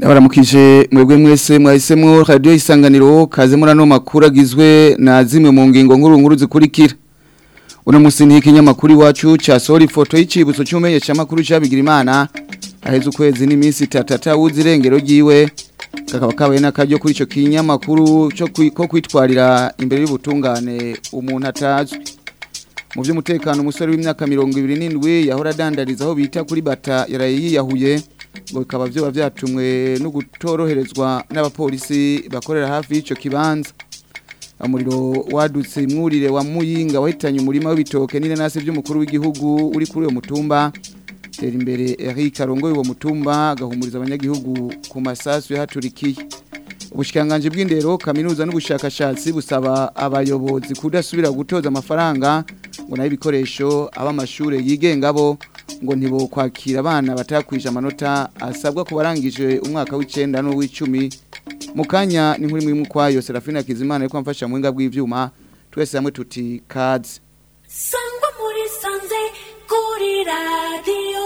Ndabaramukije mwebwe mwese mwahisemwo radio isanganiro kaze murano makuru agizwe na zimwe mu ngingo nkuru nkuru zikurikira. Uno musi ni ikinyamakuru iwacu ca sori foto y'icibutso cy'umenyesha makuru cabigira imana aheze ukwezi n'iminsi tatata wuzirengero giwe kakaba kabaye n'akaryo kuri ico kinyamakuru cyo ko kwitwarira imbere y'ubutungane umuntu atazwi. Mu by'umutekano umusore w'imyaka 27 yahora adandariza aho bita kuri bata yaraye yiyahuye ngo bikaba byoba byatumwe no gutoroherezwa n'abapolisi bakorera hafi y'ico kibanza umuriro wadutse imwurire wa muyinga wahitanye umurima w'ibitoke n'inanasi by'umukuru w'igihugu uri kuri uwo mutumba tera imbere Eric Arongoye uwo mutumba agahumuriza abanyagihugu ku masasu yahaturikiye ubushikanganje bw'indero kaminuza n'ubushakashatsi busaba abayobozi kudasubira gutoza amafaranga ngo nayo ibikoresho abamashure yigenga bo ngo ntibo kwakira abana batakwije amanota asabwa ku barangije umwaka w'icenda n'uw'icumi mu kanya ni nkuri muri kwayo Serafina Kizimana ariko amfasha mu bw'ivyuma bw'ivyuma twese hamwe tuti kaze sangwa muri sanze kuri radiyo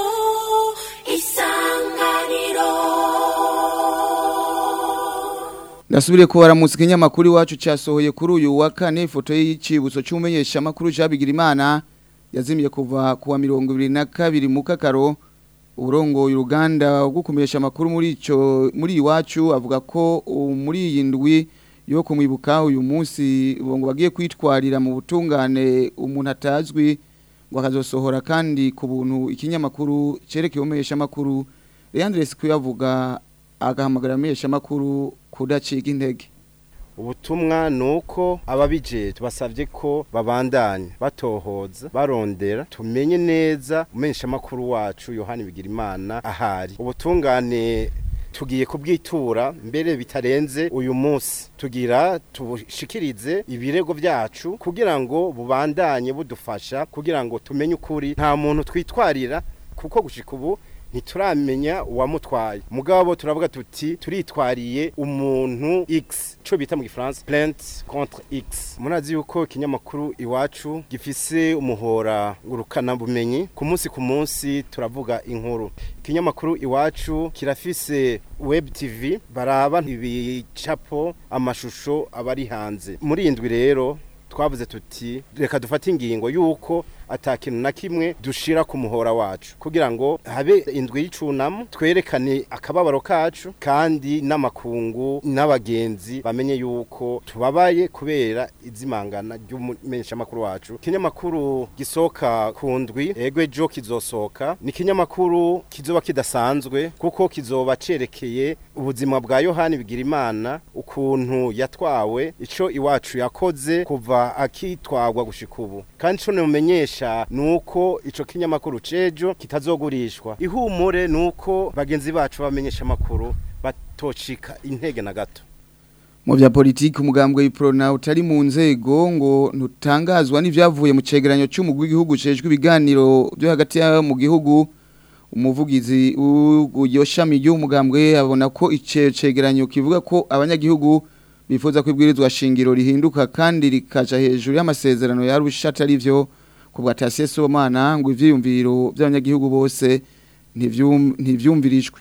isanganiro Ndasubire ko baramutse ikinyamakuru iwacu cyasohoye kuri uyu wa kane ifoto y'icibutso cy'umenyesha makuru cyabigira imana yazimiye kuva kuwa 2022 mu kakaro urongo uruganda rwo kumenyesha makuru muri ico muri iwacu avuga ko muri iyi ndwi yo kumwibuka uyu munsi ngo bagiye kwitwarira mu butungane umuntu atazwi ngo akazosohora kandi ku buntu ikinyamakuru cerekeye umenyesha makuru Leandre Sikuyavuga agahamagara amenyesha makuru kudacika intege ubutumwa nuko ababije tubasavye ko babandanya batohoza barondera tumenye neza umenyesha makuru wacu Yohani Bigirimana ahari ubutungane tugiye kubwitura mbere bitarenze uyu munsi tugira tubushikirize ibirego byacu kugira ngo bubandanye budufasha kugira ngo tumenye ukuri nta muntu twitwarira kuko gushika ubu ntituramenya uwamutwaye mugabo turavuga tuti turitwariye umuntu X cyo bita mu gifaransa plainte contre X murazi yuko ikinyamakuru iwacu gifise umuhora ngurukana bumenyi ku munsi ku munsi turavuga inkuru ikinyamakuru iwacu kirafise web tv baraba ibicapo amashusho abari hanze muri indwi rero twavuze tuti reka dufate ingingo yuko atakintu na kimwe dushira ku muhora wacu kugira ngo habe indwi y'icunamo twerekane akababaro kacu kandi n'amakungu n'abagenzi bamenye yuko tubabaye kubera izimangana ry'umumenyesha makuru wacu ikinyamakuru gisoka ku ndwi ego ejo kizosoka ni ikinyamakuru kizoba kidasanzwe kuko kizoba cerekeye ubuzima bwa yohani bigirimana ukuntu yatwawe ico iwacu yakoze kuva akitwagwa gushika ubu kandi ico numenyesha nuko ico kinyamakuru cejo kitazogurishwa ihumure nuko bagenzi bacu bamenyesha makuru batocika intege na gato mu bya politiki umugambwe w'iprona utari mu nzego ngo ntutangazwa n'ivyavuye mu cegeranyo cy'umugwi w'igihugu cejwe ibiganiro byo hagati mu gihugu umuvugizi w'iryo shami ry'umugambwe abona ko ice cegeranyo kivuga ko abanyagihugu bifuza ko ibwirizwa shingiro rihinduka kandi rikaja hejuru y'amasezerano yarusha atari vyo kubwa Tasiye Somana ngo ivyiyumviro by'abanyagihugu bose ntivyumvirijwe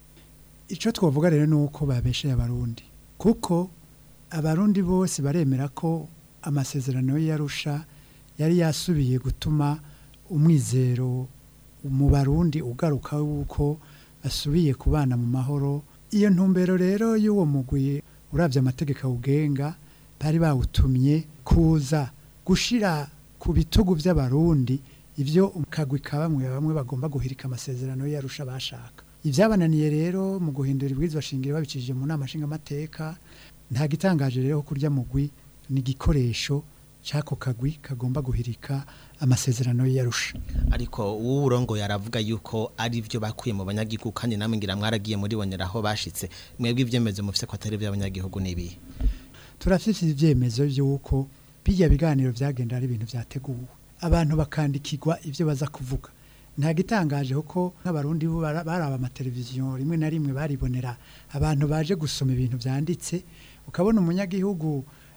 Ico twovuga rero nuko babeshe abarundi kuko abarundi bose baremera ko amasezerano yarusha yari yasubiye gutuma umwizero mu barundi ugaruka wuko asubiye kubana mu mahoro iyo ntumbero rero y'uwo mugwi uravye amategeko awugenga bari bawutumye kuza gushira ku bitugu by'abarundi ibyo umukagwi ka bamwe bamwe bagomba guhirika amasezerano yarusha bashaka ibyabananiye rero mu guhindura ibwirizwa shingiro babicishije mu nama nshingamateka nta gitangaje rero kurya mugwi ni igikoresho cy'ako kagwi kagomba guhirika amasezerano yarusha ariko uwurongo yaravuga yuko ari byo bakuye mu banyagihugu kandi namwe ngira mwaragiye muri boneraho bashitse mwebwe ibyemezo mufise ko atari by'abanyagihugu nibi turafite ibyemezo by'uko bijya biganiro byagenda ari ibintu byateguwe abantu bakandikirwa ibyo baza kuvuga nta gitangaje kuko nk'abarundi baraba amateleviziyo rimwe na rimwe baribonera abantu baje gusoma ibintu byanditse ukabona umunyagihugu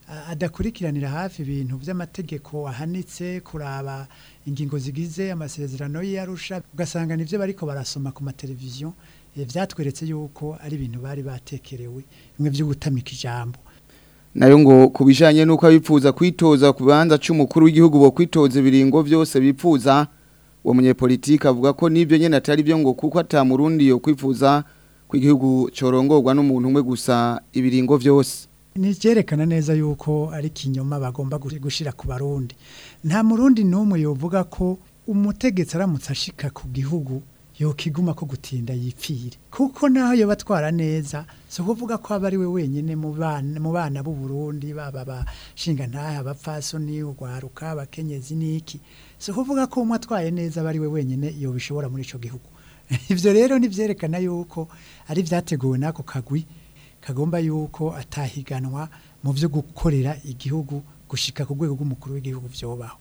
a- adakurikiranira hafi ibintu by'amategeko ahanitse kuraba ingingo zigize amasezerano y'Arusha ugasanga nivyo bariko barasoma ku mateleviziyo eh, vyatweretse yuko ari ibintu bari batekerewe bimwe byo gutamika ijambo nayo ngo ku bijanye n'uko abifuza kwitoza ku bibanza c'umukuru w'igihugu bo kwitoza ibiringo byose bipfuza uwo munyepolitike avuga ko n'ibyo nyene atari byo ngo kuko ata murundi yo kwifuza ko igihugu corongorwa n'umuntu umwe gusa ibiringo byose ni cyerekana neza yuko ari kinyoma bagomba gushi- gushira ku barundi nta murundi n'umwe yovuga ko umutegetsi aramutse ashika ku gihugu yokiguma ko gutinda yipfire kuko naho yoba atwara neza si ukuvuga ko aba ari we wenyine mu bana mu bana b'u Burundi baba bashinga ntaha abapfasoni urwaruka abakenyezi n'iki si ukuvuga ko umwe atwaye neza aba ari we wenyine yobishobora muri ico gihugu ivyo rero nivyerekana yuko ari vyateguwe n'ako kagwi kagomba yuko atahiganwa mu byo gukorera igihugu gushika ku rwego rw'umukuru w'igihugu vyobaho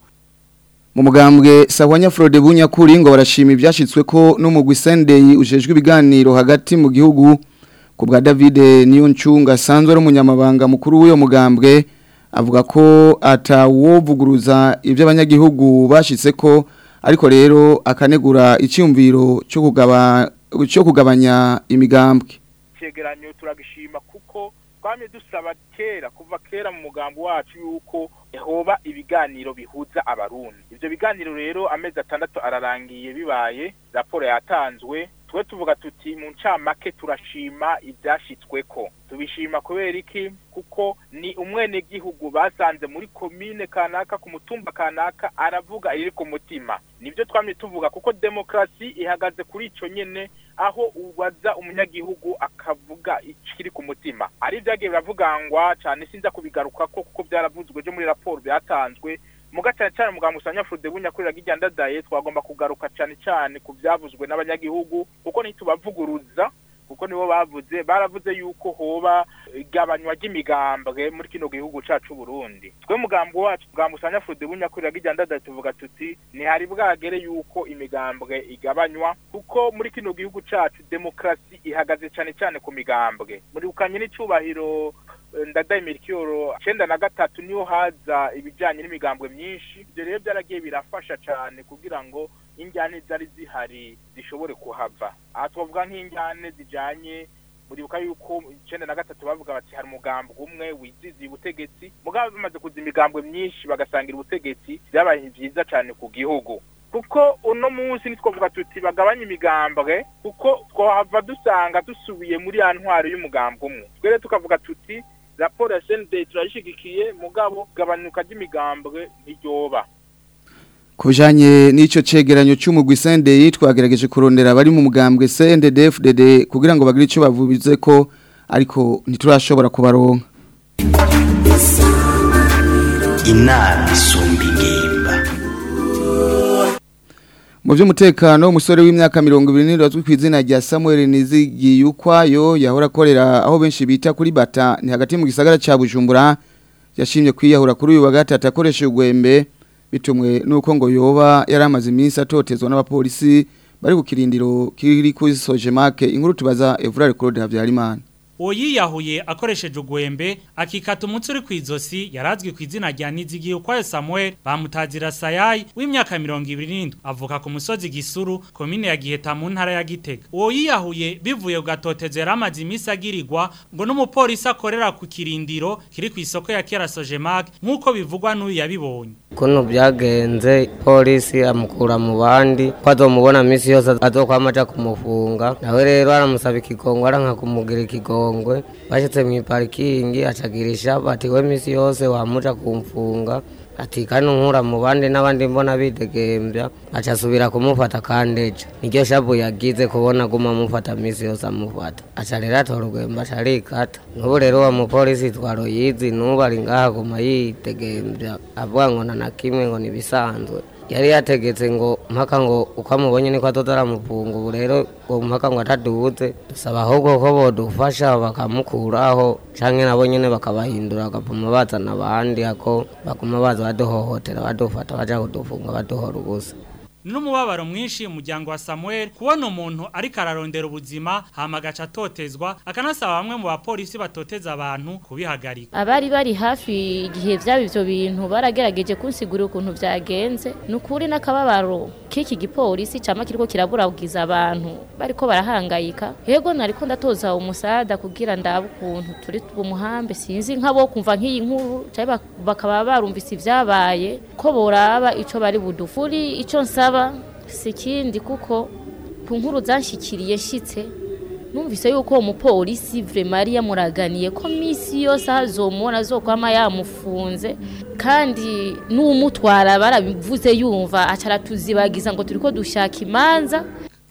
mu mugambwe Sawanya Frode Bunyakuri ngo barashima ibyashitswe ko n'umugwi Sunday ujejwe ibiganiro hagati mu gihugu ku bwa David Niyoncunga sanzwe ari umunyamabanga mukuru w'uyo mugambwe avuga ko atawovuguruza ibyo abanyagihugu bashitse ko ariko rero akanegura icyumviro cyo kugaba cyo kugabanya imigambwe cegeranyo turagishima kuko twamye dusaba kera kuva kera mu mugambo wacu yuko hoba ibiganiro bihuza abarundi ivyo biganiro rero amezi atandatu ararangiye bibaye raporo yatanzwe twe tuvuga tuti mu ncamake turashima ivyashitsweko tubishima kubera iki kuko ni umwenegihugu basanze muri komine kanaka ku mutumba kanaka aravuga iri ku mutima nibyo twamye tuvuga kuko demokarasi ihagaze kuri ico nyene aho ubaza umunyagihugu akavuga ikiri ku mutima ari byagiye biravugangwa cyane sinza kubigarukako kuko byaravuzwe byo muri raporo byatanzwe muga cyane cyane muganga usanya Frode bunyakurira gijyandadaye twagomba kugaruka cyane cyane ku byavuzwe n'abanyagihugu kuko ntitubavuguruza kuko nibo bavuze baravuze yuko hoba igabanywa ry'imigambwe muri kino gihugu cacu Burundi twe mugambo wacu mugambo usanya Frode bunyakurira gijyandadaye tuvuga tuti ni hari bwagere yuko imigambwe igabanywa kuko muri kino gihugu cacu demokrasi ihagaze cyane cyane ku migambwe muri ukanye n'icubahiro ndadaye mirikiyoro icyenda na gatatu niho haza ibijyanye n'imigambwe myinshi ibyo rero byaragiye birafasha cyane kugira ngo injyane zari zihari zishobore kuhava aha twavuga nk'injyane zijyanye muribuka yuko icyenda na gatatu bavuga bati hari umugambwe umwe wiziziye ubutegetsi mugabo bamaze kuza imigambwe myinshi bagasangira ubutegetsi byabaye byiza cyane ku gihugu kuko uno munsi nitwavuga tuti bagabanye imigambwe kuko twahava dusanga dusubiye muri ya ntwaro y'umugambwe umwe twere tukavuga tuti raporo ya CND turayishigikiye mugabo gabanuka ry'imigambwe ntiryoba Kujanye n'ico cegeranyo cy'umugwi Sunday twagerageje kurondera bari mu mugambwe CNDD-FDD kugira ngo bagire ico bavubize ko ariko ntiturashobora kubaronka inama isumba ingimba Mu by'umutekano umusore w'imyaka 20 azwi ku izina rya Samuel Nizigiyukwayo yahora akorera aho benshi bita kuri bata ni hagati mu gisagara ca Bujumbura yashimye kwiyahura kuri uyu wa gatatu akoresha ugwembe bitumwe nuko ngo yoba yaramaze iminsi atotezwa n'abapolisi bari ku kirindiro kiri kuri Sojemake inkuru tubaza Evrard Claude Havyarimana uwo yiyahuye akoresheje ugwembe akikata umutsi uri ku izosi yarazwi ku izina rya nizigiye ukwayo samuel bamutazira sayayi w'imyaka mirongo ibiri n'indwi avuka ku musozi gisuru komine ya giheta mu ntara ya gitega uwo yiyahuye bivuye ku gatotezo yari amaze iminsi agirirwa ngo n'umupolisi akorera ku kirindiro kiri ku isoko ya kera sojemake nk'uko bivugwa n'uyu yabibonye kuno byagenze polisi amukura mu bandi ko azomubona minsi yose azokwama aja kumufunga nawe rero aramusaba ikigongo aranka kumugira ikigongwe bashitse mu parikingi acagirisha bati we minsi yose wamuja kumfunga ati kano nkura mu bandi n'abandi mbona bidegembya aca asubira kumufata kandeja niryo shabu yagize kubona guma amufata minsi yose amufata aca rero atora urwembe aca arikata n'ubu rero wa mupolisi twaro yizi n'ubu ari ngaha guma yitegembya avuga ngo na kimwe ngo nibisanzwe yari yategetse ngo mpaka ngo uko amubonye niko azoza aramufunga ubu rero ngo mpaka ngo ataduze dusaba ahubwo ko bodufasha bakamukuraho canke nabo nyene bakabahindura bagapuma bazana abandi ako baguma baza baduhohotera badufata baja kudufunga baduhora ubusa n'umubabaro mwinshi umuryango wa Samuel kubona umuntu ariko ararondera ubuzima hama agaca atotezwa akanasaba bamwe mu bapolisi batoteza abantu kubihagarika abari bari hafi igihe byaba ivyo bintu baragerageje kunsigurira ukuntu vyagenze nukuri n'akababaro k'iki gipolisi cama kiriko kiraburabugiza abantu bariko barahangayika yego nariko ndatoza umusada kugira ndabe ukuntu turi bumuhambe sinzi nk'abo kumva nk'iyi nkuru canke bak- bakaba barumvise ivyabaye ko boraba ico bari budufuri ico nsaba si ikindi kuko ku nkuru zanshikiriye nshitse numvise yuko uwo mupolisi vraiment yari yamuraganiye ko misi yose azomubona azokwama yamufunze kandi n'umutwara barabivuze yumva aca aratuzibagiza ngo turiko dushaka imanza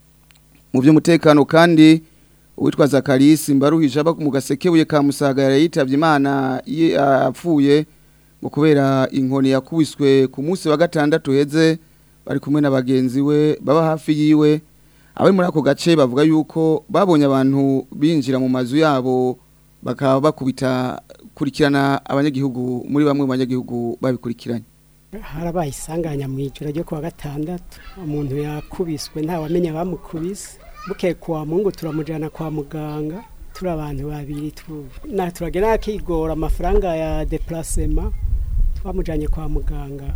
mu by'umutekano kandi uwitwa Zakarisi mbaruhije aba mu gasekebuye ka Musaga yarayitavye Imana ye- apfuye ngo kubera inkoni yakubiswe ku munsi wa gatandatu heze bari kumwe na bagenzi we baba hafi yiwe abari muri ako gace bavuga yuko babonye abantu binjira mu mazu yabo bakaba bakubita kurikirana abanyagihugu muri bamwe mu banyagihugu babikurikiranye harabaye isanganya mu ijoro ryo kuwa gatandatu umuntu yakubiswe ntawamenya abamukubise bukeye kuwa mungu turamujyana kwa muganga turi abantu babiri tu- na turagera akigora amafaranga ya deplacement twamujyanye kwa muganga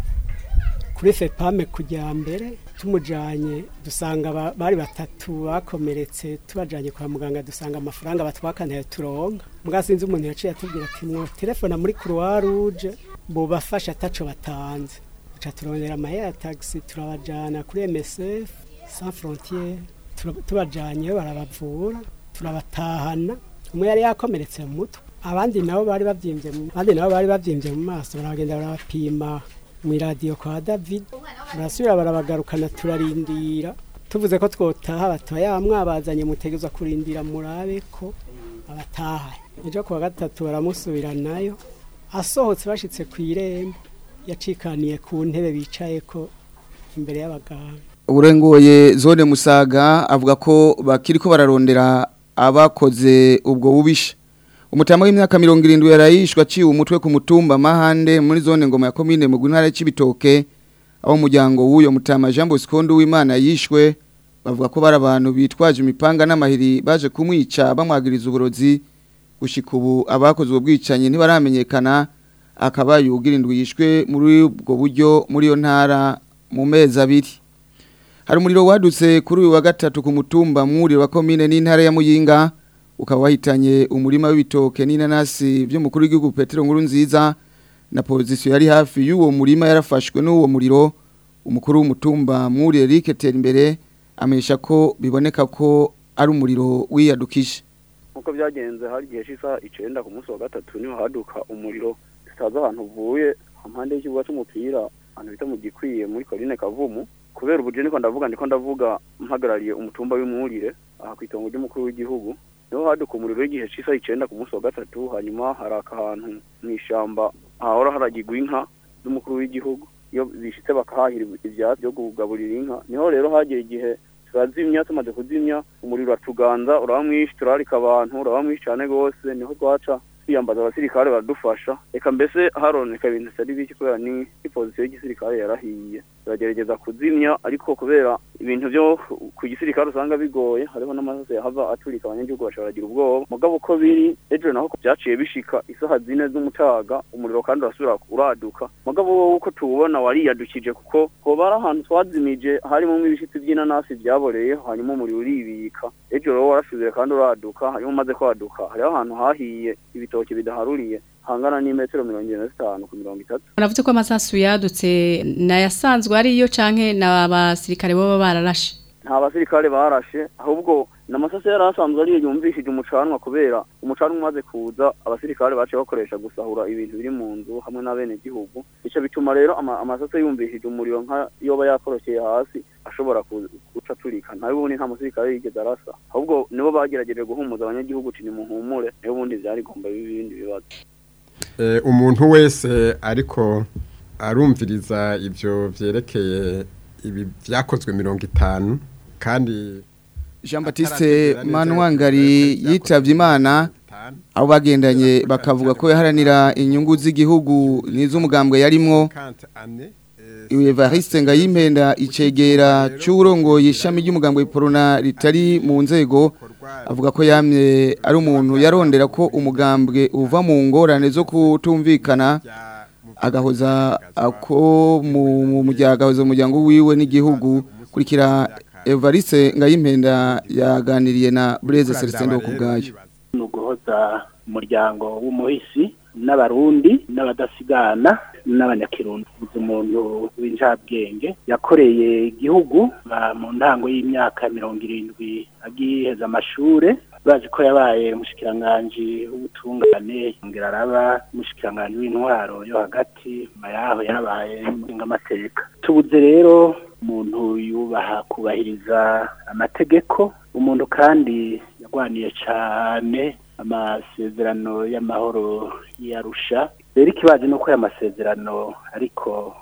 kuri fepame kujya mbere tumujyanye dusanga ba- bari batatu bakomeretse tubajyanye kwa muganga dusanga amafaranga batwakaniye turonka mbwa sinzi umuntu yaciye atubwira ati mwo telefona muri croix rouge bubafasha ataco batanze duca turondera amahera ya taxi turabajyana kuri MSF sans frontiere Tura- tubajyanyeyo barabavura turabatahana umwe yari yakomeretse mu mutwe abandi nabo bari babyimbye mu abandi nabo bari babyimbye mu maso baragenda barabapima mu iradiyo kwa David barasubira barabagarukana turarindira tuvuze ko twotaha batoya ya mwabazanye mutegezwa kurindira murabe ko abataha ejo kuwa gatatu baramusubiranayo asohotse bashitse ku irembo yacikaniye ku ntebe bicaye ko imbere y'abaganga uburengoye zone musaga avuga ko bakiri ko bararondera abakoze ubwo bubisha umutama w'imyaka mirongo irindwi yarayishwa aciwe umutwe ku mutumba mahande muri zone ngoma ya komine mu ntara y'ibitoke aho umuryango w'uyo mutama jean bosco w'imana yishwe bavuga ko bari abantu bitwaje imipanga n'amahiri baje kumwica bamwagiriza uburozi gushika ubu abakoze ubwo bwicanyi ntibaramenyekana akaba yugirindwi yishwe muri ubwo buryo muri iyo ntara mu mezi abiri hari umuriro wadutse kuri uyu wa gatatu ku mutumba mwuriro wa komine n'intara ya muyinga ukaba wahitanye umurima w'ibitoke n'inanasi by'umukuru w'igihugu Petero nkuru nziza na pozisiyo yari hafi y'uwo murima yarafashwe n'uwo muriro umukuru w'umutumba mwuriro Eric Terimbere amenyesha ko biboneka ko ari umuriro wiyadukije nkuko byagenze hari igihe cy'isaha icenda ku munsi wa gatatu niho haduka umuriro tutazi ahantu uvuye impande y'ikibuga c'umupira ahantu bita mu gikwiye muri korine kavumu kubera ubuje niko ndavuga ndiko ndavuga mpagarariye umutumba w'imwurire aha ku itongo ry'umukuru w'igihugu niho haduka umuriro w'igihe cy'isaha icenda ku munsi wa gatatu hanyuma haraka ahantu mu ishamba hahora haragirwa inka z'umukuru w'igihugu iyo bishitse bakahahira ivyatsi byo kugaburira inka niho rero hagera igihe turazimya tumaze kuzimya umuriro uratuganza uraba mwinshi turarika abantu uraba mwinshi cyane rwose niho twaca twiyambaza abasirikare baradufasha reka mbese haroneka ibintu bitari bike kubera ni ipozisiyo y'igisirikare yarahiye turagerageza kuzimya ariko kubera ibintu byo ku gisirikare usanga bigoye hariho n'amasaso yahava aturika abanyagihugu bashobora kugira ubwoba mugabo uko biri ejo naho byaciye bishika isaha zine z'umutaga umuriro kandi urasubira uraduka mugabo wowe uko tuwubona wariyadukije kuko hoba ari ahantu twazimije harimo ibishitsi by'inanasi byaboreye hanyuma umuriro uribika ejo rero warasubire kandi uraduka hanyuma umaze kwaduka hariho ahantu hahiye ibitoki bidaharuriye hangana n'imetero mirongo irindwi na zitanu ku mirongo itatu Uravuze ko amasasu yadutse nayasanzwe ariyo canke n'abasirikare baba bararashe nta basirikare barashe ahubwo n'amasaso yari asanzwe ariyo yumvishije umucanwa kubera umucanwa umaze kuza abasirikare baciye bakoresha gusahura ibintu biri mu nzu hamwe n'abenegihugu icyo bituma rero ama- amasaso yumvishije umuriro nka yoba yakorokeye hasi ashobora ku- guca turika nawe ubundi nta musirikare yigeze arasa ahubwo nibo bagerageje guhumuza abanyagihugu uti nimuhumure niho ubundi byari gomba biba ibindi bibazo Eh, umuntu wese ariko arumviriza ibyo byerekeye ibi byakozwe mirongo itanu kandi Jean Baptiste Manwangari yitavye Imana abo bagendanye bakavuga ko yaharanira inyungu z'igihugu n'iz'umugambwe yarimwo Evariste Ngayimpenda icegera cy'urongoye ishami ry'umugambwe Porona ritari mu nzego avuga ko yamye ari umuntu yarondera ko umugambwe uva mu ngorane zo kutumvikana agahoza ako mu mu muryango agahoza umuryango wiwe n'igihugu kurikira Evariste Ngayimpenda yaganiriye na Blaise Celestin Ndokubwayo ni uguhoza umuryango w'umuhisi n'abarundi n'abadasigana n'abanyakirundi uzi umuntu w'injabwenge yakoreye igihugu ba- mu ntango y'imyaka mirongo irindwi agiheza amashure bazi ko yabaye umushikiranganji w'ubutungane yongera araba umushikiranganji w'intwaro yo hagati nyuma yaho yarabaye n'umushingamateka tubuze rero umuntu yubaha kubahiriza amategeko umuntu kandi yagwaniye cyane amasezerano y'amahoro y'arusha rero ikibazo ni uko aya masezerano ariko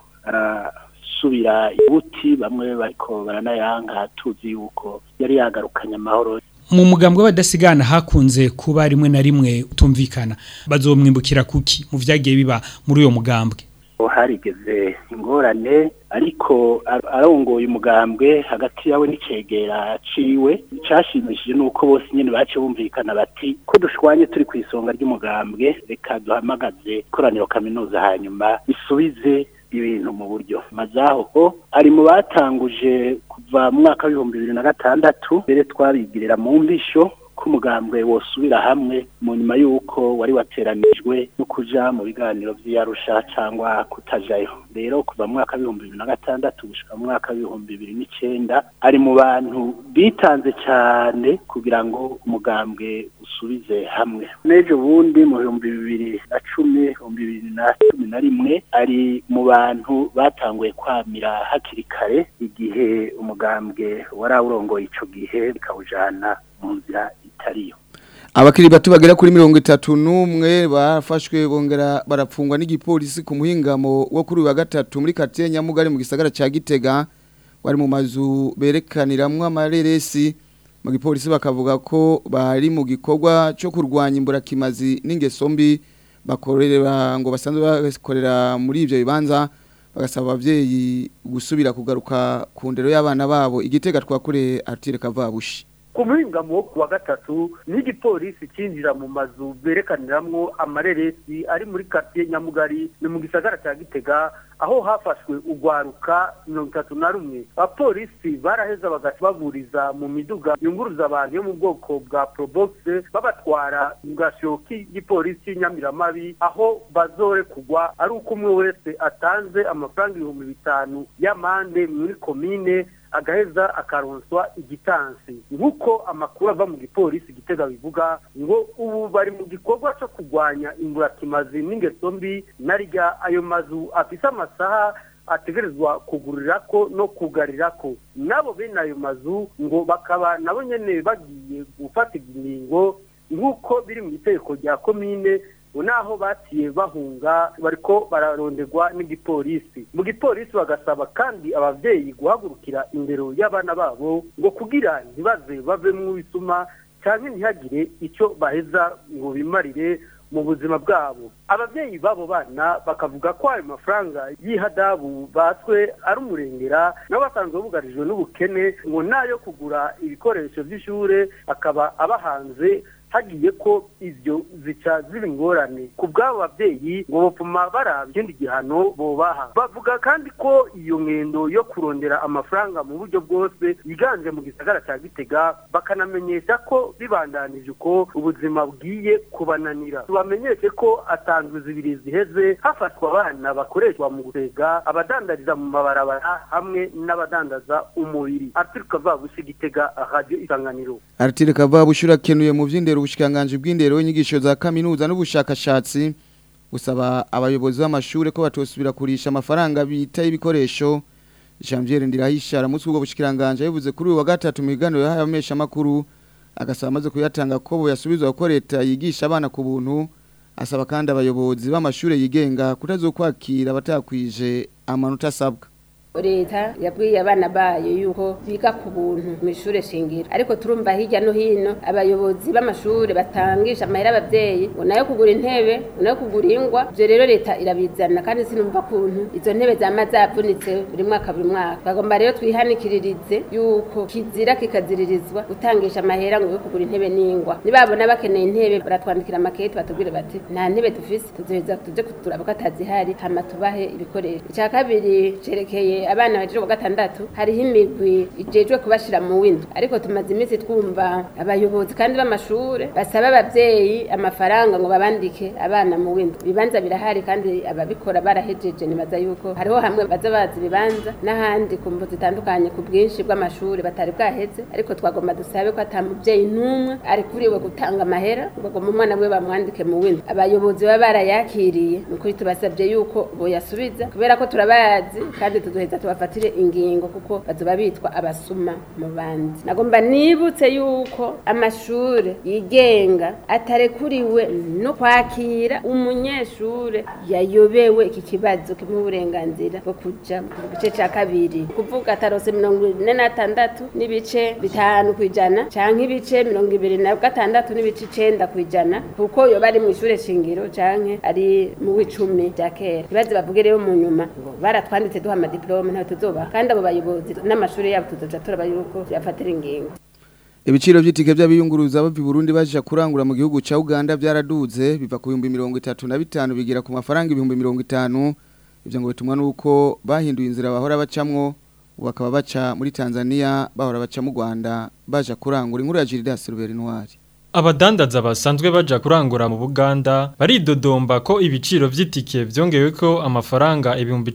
arasubira ibuti bamwe bariko baranayanga tuzi yuko yari yagarukanye amahoro mu mugambwe w'abadasigana hakunze kuba rimwe na rimwe utumvikana bazomwimbukira kuki mu vyagiye biba muri uyo mugambwe harigeze ingorane ariko ar- arongoye umugambwe hagati yawe n'icegera ciwe cashimishije nuko bose nyene bace bumvikana bati ko dushwanye turi ku isonga ry'umugambwe reka duhamagaze ikoraniro kaminuza hanyuma isubize ibintu mu buryo mazaho ko ari mu batanguje kuva mu mwaka w'ibihumbi bibiri na gatandatu mbere twabigirira mu mbisho ko umugambwe wosubira hamwe mu nyuma y'uko wari wateranijwe no kuja mu biganiro vy'iyarusha cyangwa kutajayo rero kuva mu mwaka w'ibihumbi bibiri na gatandatu gushika mu mwaka w'ibihumbi bibiri n'icenda ari mu bantu bitanze cyane kugira ngo umugambwe usubize hamwe n'ejo bundi mu bihumbi bibiri na cumi ibihumbi bibiri na cumi na rimwe ari mu bantu batanguye kwamira hakiri kare igihe umugambwe wari awurongoye ico gihe bikawujana mu nzira itariyo Abakiri bato bagera kuri mirongo itatu n'umwe bafashwe bongera barapfungwa n'igipolisi ku muhingamo wo kuri uyu wa gatatu muri quartier Nyamugari mu gisagara ca Gitega wari mu mazu berekaniramwo amareresi mu gipolisi bakavuga ko bari mu gikorwa cyo kurwanya imburakimazi n'ingeso mbi bakorera ngo basanzwe bakorera muri ivyo bibanza bagasaba abavyeyi gusubira kugaruka ku ndero y'abana babo igitega twakure Artire Kavabushi ku muhingamo wo kuwa gatatu n'igipolisi cinjira mu mazu berekaniramwo amareresi ari muri quartier nyamugari ni mu gisagara cya gitega aho hafashwe urwaruka mirongo itatu na rumwe abapolisi baraheza bagaca baburiza mu miduga yunguruza abantu yo mu bwoko bwa probox babatwara mu gasho k'igipolisi nyamiramabi aho bazore kugwa ari uko umwe wese atanze amafaranga ibihumbi bitanu y'amande muri komine agaheza akaronswa igitansi nk'uko amakuru ava mu gipolisi gitega bivuga ngo ubu bari mu gikorwa cyo kurwanya imburakimazi n'ingeso mbi narya ayo mazu afise amasaha ategerezwa kugurira ko no kugarira ko nabo bene ayo mazu ngo bakaba nabo nyene bagiye gufatirwa ingingo nk'uko biri mu itegeko rya komine ngo naho batiye bahunga bariko bararonderwa n'igipolisi mu gipolisi bagasaba kandi abavyeyi guhagurukira indero y'abana babo ngo kugira ntibaze bavemwo ibisuma canke ntihagire ico baheza ngo bimarire mu buzima bwabo abavyeyi babo bana bakavuga ko ayo mafaranga y'ihadabu batswe ari umurengera nabo basanzwe bugarijwe n'ubukene ngo nayo kugura ibikoresho vy'ishure akaba abahanze hagiye ko ivyo zica ziba ingorane ku bw'abo babyeyi ngo bopfuma baraba ikindi gihano bobaha bavuga kandi ko iyo ngendo yo kurondera amafaranga mu buryo bwose yiganje mu gisagara cya gitega bakanamenyesha ko bibandanije uko ubuzima bwiye kubananira tubamenyeshe ko atanzwe zibiri ziheze hafatwa abana bakoreshwa mu gutega abadandariza mu mabarabara hamwe n'abadandaza umubiri aturuka vabusi gitega radio isanganiro Artire Kavabushura kenuye mu vy'indero ubushikanganje bw'indero inyigisho za kaminuza n'ubushakashatsi gusaba abayobozi b'amashure ko batosubira kurisha amafaranga bita ibikoresho Janvier Ndirahisha aramutse ubwo bushikanganje yavuze kuri uyu wa gatatu mu biganiro y'abamesha makuru agasaba amaze kuyatanga ko bo yasubizwa ko leta yigisha abana ku buntu asaba kandi abayobozi b'amashure yigenga kutazokwakira abatakwije amanota asabwa leta yabwiye abana bayo yuko biga ku buntu mu ishure shingiro ariko turumva hirya no hino abayobozi b'amashure batangisha amahera abavyeyi ngo nayo kugura intebe ngo nayo kugura ingwa ivyo rero leta irabizana kandi sinumva kuntu izo ntebe zama zavunitse buri mwaka buri mwaka bagomba rero twihanikiririze yuko kizira kikaziririzwa gutangisha amahera ngo yo kugura intebe n'ingwa nibabona bakeneye intebe baratwandikira amakete batubwire bati nta ntebe dufise tuzoheza tuje kuturaba ko atazihari hama tubahe ibikoresho icya kabiri cerekeye abana baje ku gatandatu hariho imigwi ijejwe kubashira mu windwa ariko tumaze iminsi twumva abayobozi kandi b'amashure basaba abavyeyi amafaranga ngo babandike abana mu windwa ibibanza birahari kandi ababikora barahejeje nibaza yuko hariho hamwe baza bazi ibibanza n'ahandi ku mvu zitandukanye ku bwinshi bw'amashuri batari bwaheze ariko twagomba dusabe ko ata muvyeyi n'umwe arikuriwe gutanga amahera ngo agomba umwana we bamwandike mu windwa abayobozi baba barayakiriye ni ukuri tubasabye yuko boyasubiza kubera ko turabazi kandi tuzoheza tubafatire ingingo kuko bazoba bitwa abasuma mu bandi nagomba nibutse yuko amashure yigenga atarekuriwe no kwakira umunyeshure yayobewe iki kibazo kimuha uburenganzira bwo kuja mu gice ca kabiri kuvuga atarose mirongo ine n'atandatu n'ibice bitanu kw'ijana canke ibice mirongo ibiri na gatandatu n'ibice icenda kw'ijana kuko yoba ari mw'ishure shingiro canke ari mu w'icumi rya kera ntibaze bavuge rero mu nyuma ngo baratwanditse duha amadiplome ntayo tuzoba kandi abo bayobozi n'amashuri yabo tuzoja turaba yuko tuyafatira ingingo Ibiciro vy'itike by'abiyunguruza bava i Burundi baje kurangura mu gihugu ca Uganda byaraduze biva ku 1035 bigira ku mafaranga 1050 ivyo ngo bitumwa nuko bahinduye inzira bahora bacamwo bakaba baca muri Tanzania bahora baca mu Rwanda baje kurangura inkuru ya Gildas Ruberi Noir Abadandaza basanzwe baja kurangura mu Buganda baridodomba ko ibiciro vy'itike vyongewe ko amafaranga ibihumbi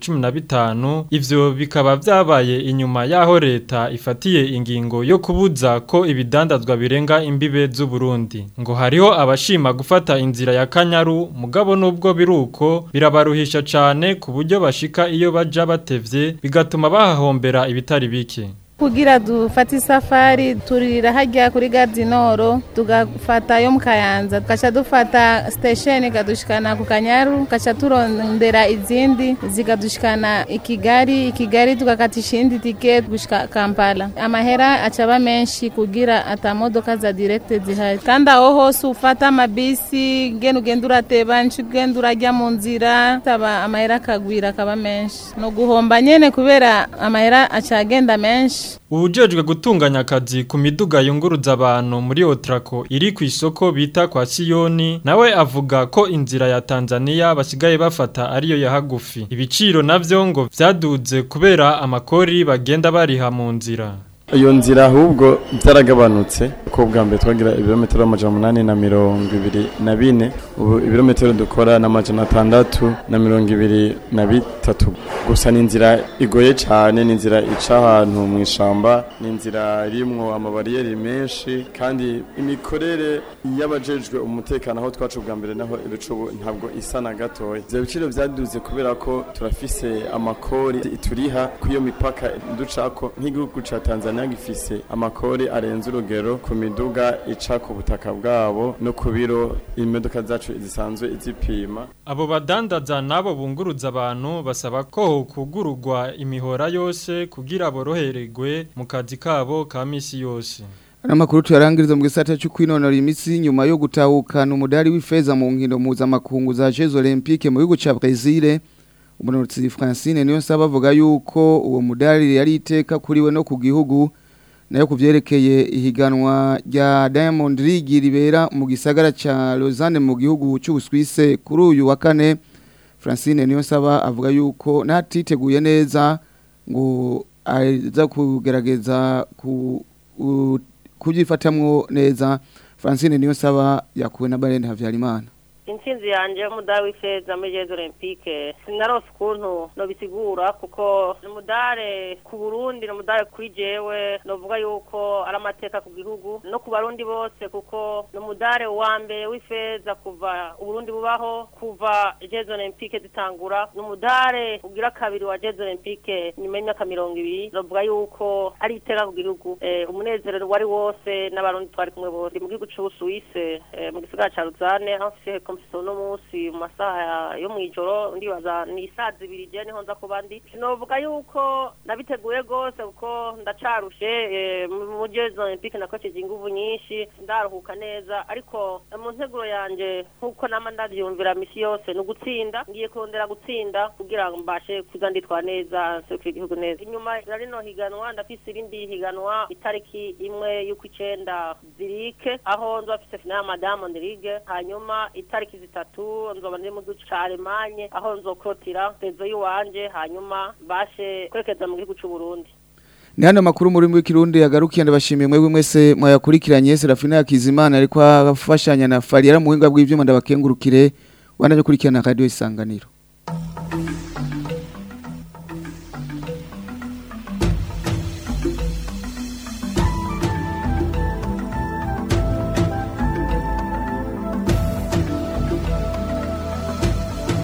15 ivyo bikaba vyabaye inyuma yaho leta ifatiye ingingo yo kubuza ko ibidandazwa birenga imbibe z'u Burundi ngo hariho abashima gufata inzira ya Kanyaru mugabo nubwo biruko birabaruhisha cane ku buryo bashika iyo baja batevye bigatuma bahahombera ibitari bike kugira dufate isafari turira hajya kuri Gardinoro tugafata yo mu Kayanza tugaca dufata station ikadushikana ku Kanyaru tugaca turondera izindi zikadushikana i Kigali i Kigali tugakatisha indi ticket gushika Kampala amahera acaba menshi kugira atamodoka za direct zihari kandi aho hose ufata amabisi ngene ugenda urateba nshi ugenda urajya mu nzira taba amahera akagwira akaba menshi no guhomba nyene kubera amahera acagenda menshi Ubujejwe gutunganya akazi ku miduga yunguruza abantu muri Otrako iri ku isoko bita kwa Siyoni nawe avuga ko inzira ya Tanzania basigaye bafata ariyo ya hagufi ibiciro navyo ngo vyaduze kubera amakori bagenda bariha mu nzira iyo nzira ahubwo byaragabanutse ko bwa mbere twagira ibirometero amajana umunani na mirongo ibiri na bine ubu ibirometero dukora ni amajana atandatu na mirongo ibiri na bitatu gusa ni inzira igoye cyane ni inzira ica ahantu mu ishyamba ni inzira irimwo amabariyeri menshi kandi imikorere y'abajejwe umutekano aho twacu bwa mbere naho ibicubu ntabwo isa na gatoya ibyo biciro byaduze kubera ko turafise amakori turiha ku iyo mipaka ducako nk'igihugu cya tanzania gifise amakori arenze urugero ku miduga ica ku butaka bwabo no ku biro imodoka zacu zisanzwe izipima abo badandaza nabo bunguruza abantu basaba ko kugurugwa imihora yose kugira borohererwe mu kazi kabo ka misi yose Anamakuru tuyarangiriza mu gisata cyo kwinonora imitsi nyuma yo gutahukana umudari w'ifeza mu nkino mpuzamakungu za Jeux Olympiques mu gihugu ca Brazil umunotsi Francine niyo nsaba avuga yuko uwo mudari yari iteka kuriwe no ku gihugu nayo kuvyerekeye ihiganwa rya Diamond League ribera mu gisagara ca Lausanne mu gihugu cy'Ubuswise kuri uyu wa kane Francine niyo nsaba avuga yuko natiteguye neza ngo aza kugerageza ku u- kubyifatamwo neza Francine niyo nsaba yakuwe na Barende Havyarimana intsinzi yanjye y'umudari w'ifeza muri jezi olympique sinarose ukuntu nobisigura kuko ni umudare ku burundi ni umudare kuri jewe novuga yuko ari amateka ku gihugu no ku barundi bose kuko ni umudare wa mbere w'ifeza kuva uburundi bubaho kuva jezi olympique zitangura ni umudare ugira kabiri wa jezi olympique nyuma y'imyaka mirongo ibiri novuga yuko ari iteka ku gihugu Eh, umunezero wari wose n'abarundi twari kumwe bose mu gihugu c'ubusuwise eh, mu gisigara ca ruzane aho mfise mfise uno munsi mu masaha yo mw'ijoro ndibaza ni isaa zibiri je niho nza kuba ndi novuga yuko nabiteguye rwose kuko ndacarushe eh, mu- mu jeux olympique nakoceje inguvu nyinshi ndaruhuka neza ariko eh, mu nteguro yanje nk'uko nama ndavyumvira misi yose ni ugutsinda ngiye kurondera gutsinda kugira ngo mbashe kuza nditwa neza nserukira igihugu neza inyuma ya rino higanwa ndafise irindi higanwa itariki imwe y'uko icenda zirike aho nzoba mfise finale ya Diamond League hanyuma itariki zitatu nzoba ndi mu gihugu ca Allemagne aho nzokrotira sezo yiwanje hanyuma bashe kwerekeza mu gihugu c'u Burundi Ni hano makuru muri w'ikirundi yagarukiye ndabashimiye mwebwe mwese mwayakurikiranye Serafina Yakizimana ariko afashanya na Fariera mu buhinga bw'ivyuma ndabakengurukire wanaje kurikirana radio isanganiro